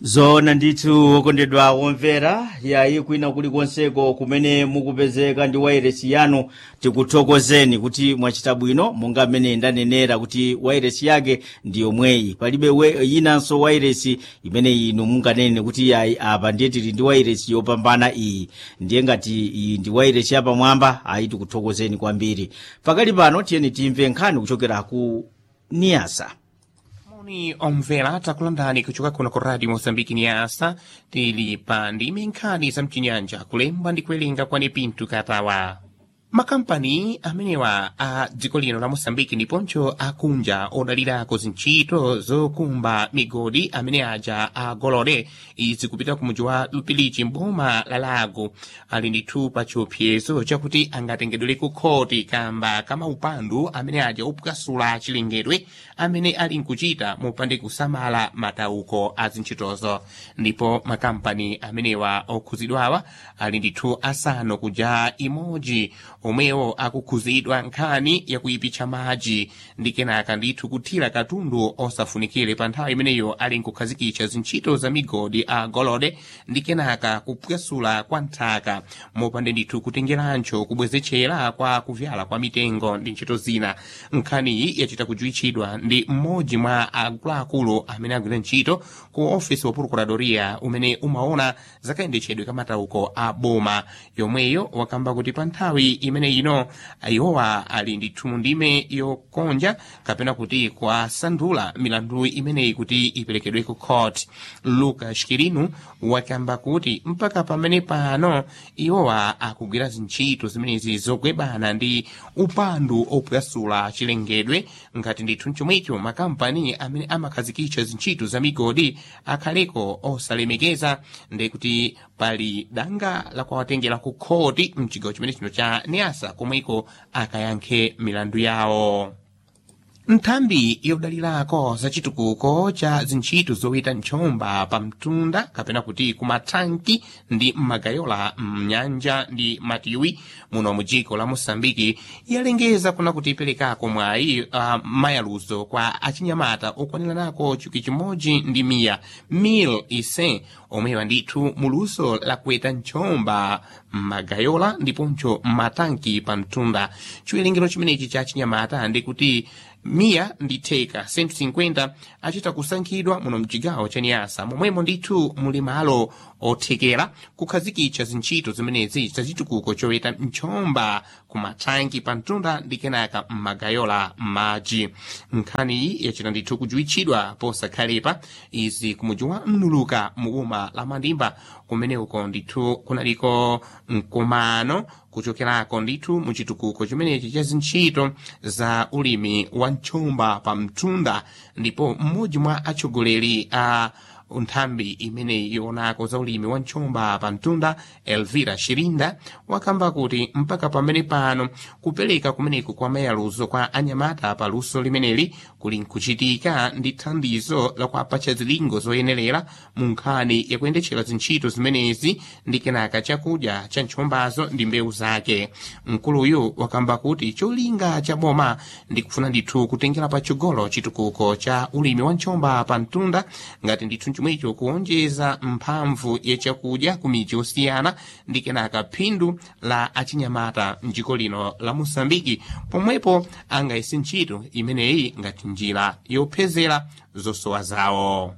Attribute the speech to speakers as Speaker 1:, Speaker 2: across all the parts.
Speaker 1: zoona ndithu okondedwa omvera yayi kwina kulikonseko kumene mukupezeka ndi wairesi yanu tikuthokozeni kuti mwachita bwino monga mmene ndanenera kuti wairesi yake ndi yomweyi palibe we- yinanso wairesi imene inu munganene kuti yayi apa ndiye tili ndi wairesi yopambana iyi ndiye ngati iyi ndi wairesi yapamwamba ayi tikuthokozeni kwambiri pakali pano tiyeni timve nkhani kuchokera ku niyasa
Speaker 2: moni omvera takulandani kuchoka kuno ku radio mozambiki niyasa tili pa ndime nkhani za mchinyanja kulemba ndi kuwerenga kwani pinto katawa makampani amenewa a dziko lino la mosambiki ndiponso akunja odalirako zintchito zokumba migodi amene aja agolole izi kupita ku mudzi wa lupilichi mboma la lago ali ndithu pa chiopsezo chakuti angatengedwere ku khoti kamba kama upandu amene aja opukasula chilengedwe amene ali nkuchita mopande kusamala matauko a zintchitozo ndipo makampani amenewa okhuzidwawa ali ndithu asanu kuja imodzi omwewo akukhuzidwa nkhani yakuyipitsa madzi ndi kenaka ndithu kuthira katundu osafunikire pa nthawi imeneyo ali nkukhazikitsa zintchito za migodi a golode ndi kenaka kupwesula kwa nthaka mopande ndithu kutengerancho kubwezechera kwa kuvyala kwa mitengo ndi ntchito zina nkhaniyi yachita kujuwitchidwa ndi mmodzi mwa akuluakulu amene agwira ntchito ku ofisi wa procuradoria umene umaona zakayendetsedwe ka matauko a boma yomweyo wakamba kuti pa nthawi imene ino iwowa ali ndithu mu ndime yokonja kapena kuti kwasandula milandu imeneyi kuti iperekedwe ku court lucas kirinu wakamba kuti mpaka pamene pano iwowa akugwira zintchito zimenezi zogwebana ndi upandu opwesula chilengedwe ngati ndithu mchomwecho makampani amene amakhazikitsa zintchito za migodi akhaleko osalemekeza ndekuti pali danga lakuwatengera ku khoti mchigawo chimene chino cha niasa komweko akayankhe milandu yawo nthambi yodalirako za chitukuko cha zintchito zoweta ntchomba pa mtunda kapena kuti kumathanki ndi mmagayola mnyanja ndi matiwi muno mu dziko la mosambiki yalengeza kuna kuti iperekako mwayi uh, mayaluzo kwa achinyamata okwaniranako chikwi chimodzi ndi miya mil ise omwewa ndithu muluso la kuweta ntchomba mmagayola ndiponso mmatanki pa mtunda chiwerengero chimenechi cha achinyamata ndikuti miya ndi theka 150 achita kusankhidwa muno mchigawo cha niyasa momwemo ndithu muli malo othekera kukhazikitsa zintchito zimenezi zachitukuko choweta ntchomba kumathanki pa mtunda ndi kenaka mmagayola m'madzi nkhaniyi yachita ndithu kujuwitchidwa posakhalepa izi kumudzi wa mnuluka mu boma la mandimba kumene uko ndithu kunaliko mkumano kuchokerako ndithu mu chitukuko chimenechi cha zintchito za ulimi wa ntchomba pa mtunda ndipo mmodzi mwa atsogoleri a nthambi imeneyi yoonako za ulimi wa ntchomba pa mtunda elvira shirinda wakamba kuti mpaka pamene pano kupereka kumeneku kwa mayaluzo kwa anyamata pa luso limeneli kuli nkuchitika ndi thandizo lakuapatsa zilingo zoyenerera mu nkhani yakuyendetsera zintchito zimenezi ndi kenaka chakudya cha ntchombazo ndi mbewu zake mkuluyu wakamba kuti cholinga cha boma ndi kufuna ndithu kutengera patsogolo chitukuko cha ulimi wa ntchomba pa mtunda ngati ndithu chomwecho kuonjeza mphamvu yachakudya ku midzi osiyana ndi kenaka phindu la achinyamata mdziko lino la mosambiki pomwepo angayese ntchito imeneyi ngati njira yopezera zosowa zawo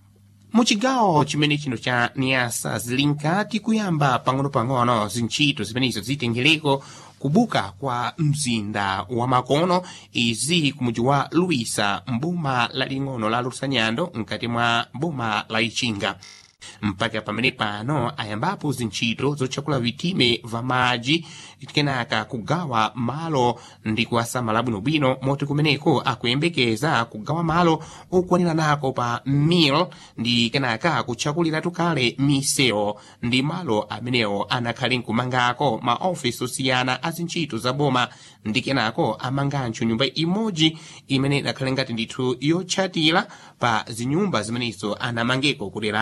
Speaker 2: muchigawo chimene chino cha niyasa zili nkati kuyamba pang'ono-pang'ono zintchito zimenezo zitengereko kubuka kwa mzinda wa makono izi kumudzi wa luisa mboma laling'ono la lusanyando mkati mwa boma la ichinga mpaka pamene pano ayambapo zintchito zotchakula vitime va madzi kenaka kugawa malo ndi kuwasamala bwinobwino moti kumeneko akuyembekeza kugawa malo okwaniranako pa mil ndi kenaka kutchakuliratu kale misewu ndi malo amenewo anakhale nkumangako maofisi osiyana a zintchito za boma ndi kenako amanganso nyumba imodzi imene inakhale ngati ndithu yotchatira pa zinyumba zimenezo anamangeko kuderali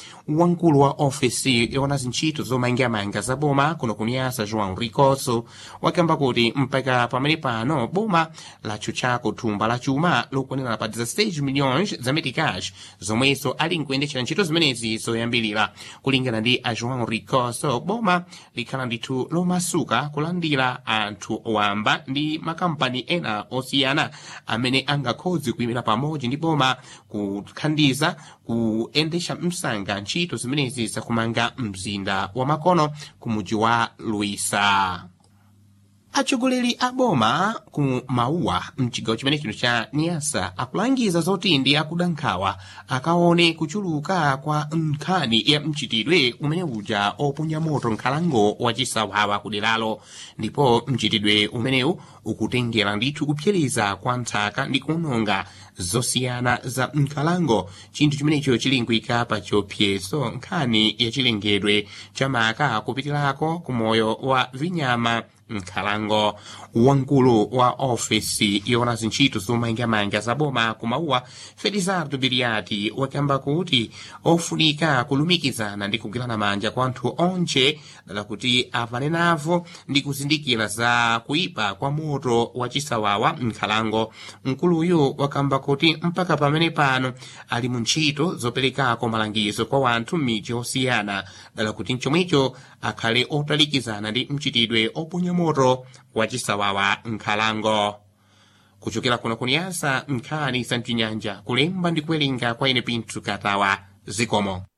Speaker 2: wamkulu wa ofesi yona zintchito zomangamanga za boma kuno kuniyasa joão ricoso wakamba kuti mpaka pamene pano boma latchutchako thumba la chuma lokwanira pa 16 milhões za meticais zomweso ali nkuyendetchera ntchito zimenezi zoyambirira kulingana ndi a joão ricoso boma likhala ndithu lomasuka kulandira anthu wamba ndi makampani ena osiyana amene angakhozi kuyimira pamodzi ndi boma kuthandiza kuyendetsa msanga ntchito zimenezi zakumanga mzinda wa makono ku mudzi wa luisa atsogoleri a boma ku mauwa mchigawo chimene chino cha niyasa akulangiza zoti ndi akuda nkhawa akaone kuchuluka kwa nkhani ya mchitidwe umene uja oponya moto nkhalango wachisawawa kuderalo ndipo mchitidwe umenewu ukutengera ndithu kupsereza kwa nthaka ndi kuononga zosiyana za nkhalango chinthu chimenecho chili nkuyika pa chiopsezo nkhani ya chilengedwe chamaka kupitirako ku moyo wa vinyama nkhalango wamkulu wa ofesi yona zintchito zomangamanga za boma kumauwa felizardo biriati wakamba kuti ofunika kulumikizana ndi kugwirana manja kwa anthu onche dala kuti apane navo ndi kuzindikira za kuipa kwa moto wa chisawawa nkhalango mkuluyu wakamba kuti mpaka pamene pano ali mu ntchito zoperekako malangizo kwa wanthu m'midzi osiyana dala kuti mchomwecho akhale otalikizana ndi mchitidwe oponya moto wa chisawawa nkhalango kuchokera kuno kuniyasa nkhani za mchinyanja kulemba ndi kuwerenga kwa ine pinthu katawa zikomo